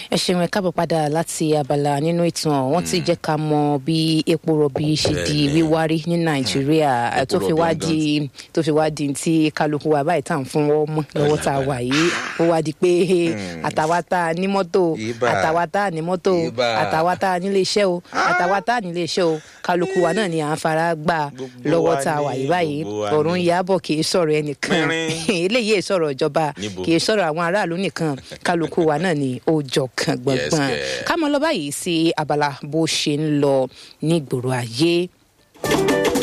ẹ ṣeun ẹ káàbọ̀ padà láti abala nínú ìtàn wọ́n ti jẹ́ ká mọ bí epo rọ̀bì ṣe di Bẹ́ẹ̀ni. wíwárí ní nàìjíríà Epo tó fi rọ̀bì wá ọ̀gán di tó fi wá di tí kálukú wa báyìí tá à ń fún wọn mọ́ lọ́wọ́ tá a wà yìí ó wá di pé àtàwa tá a ní mọ́tò Ibà. àtàwa tá a ní mọ́tò Ibà. àtàwa tá a nílé iṣẹ́ o àtàwa tá a nílé iṣẹ́ o kálukú wa náà ni à ń fara gbà Gbogbo lọ́wọ́ wa tá a wà ni, yìí báyìí gbogbo wa ọ̀run ni. yàbọ̀ kì í sọ̀rọ̀ ẹnìkan Pínrín. eléyìí è sọ̀rọ̀ ìjọba Níbo? kì í sọ̀rọ̀ àwọn aráàlú nìkan kálukú wa náà ni ó jọ kan gbọ̀ngbọ̀n Yes, kẹ̀. ká mọ lọ báyìí sí abala bó ṣe ń lọ nígboro ayé